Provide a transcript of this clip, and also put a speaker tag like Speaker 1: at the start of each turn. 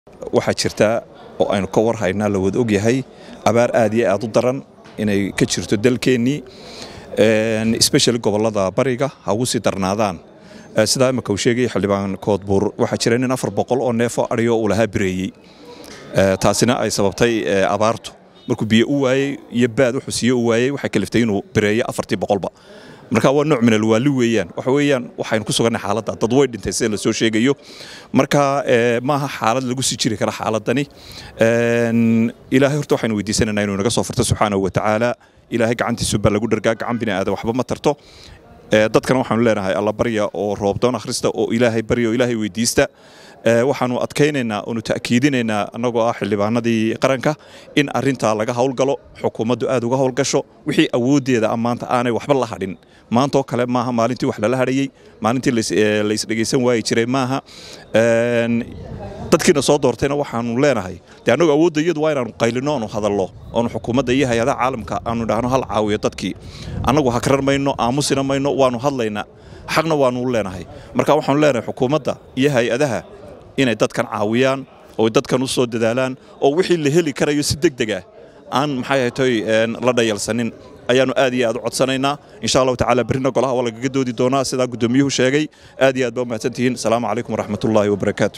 Speaker 1: waxaa jirta oo aynu ka war haynaa la wada ogyahay abaar aad iyo aad u daran inay ka jirto dalkeennii especially gobollada bariga ha ugu sii darnaadaan sidaa imika uu sheegay xildhibaan koodbuur waxaa jira nin afar boqol oo neefoo adhiyo uu lahaa bireeyey taasina ay sababtay abaartu markuu biyo u waayey iyo baad wuxuu siiye u waayey waxay kaliftay inuu bireeyo afartii boqolba marka waa nooc min alwaali weeyaan waxa weeyaan waxaynu ku sugannahay xaaladda dad way dhintay sida la soo sheegayo marka maaha xaalad lagu sii jiri kara xaaladani ilaahay horta waxaynu weydiisanaynaa inuu naga soo furto subxaanahu watacaala ilaahay gacantiisu baa lagu dhargaa gacan bini aadan waxba ma tarto dadkana waxaanu leenahay alla barya oo roobdoon akhrista oo ilaahay barya oo ilaahay weydiista waxaanu adkaynaynaa oonu ta'kiidinaynaa annagoo ah xildhibaanadii qaranka in arintaa laga howlgalo xukuumaddu aad uga howlgasho wixii awooddeeda a maanta aanay waxba la hadhin maantaoo kale maaha maalintii wax lala hadhayey maalintii laysdhegaysan waayi jiray maaha dadkiina soo doortayna waxaanu leenahay dee annagu awoodda iyadu waa inaanu qaylino oonu hadallo oonu xukuumadda iyo hay-adaha caalamka aanu idhaahno hal caawiyo dadkii annagu hakrar mayno aamusina mayno waanu hadlaynaa xaqna waanu leenahay marka waxaanu leenahay xukuumadda iyo hay-adaha inay dadkan caawiyaan oo dadkan u soo dadaalaan oo wixii la heli karayo si deg deg ah aan maxay ahaytoy la dhayalsanin ayaanu aad iyo aad u codsanaynaa insha allahu tacaala berrina golaha waa lagaga doodi doonaa sidaa guddoomiyuhu sheegay aad iyo aad baa umahadsan tihiin asalaamu calaykum waraxmatullaahi wabarakaatu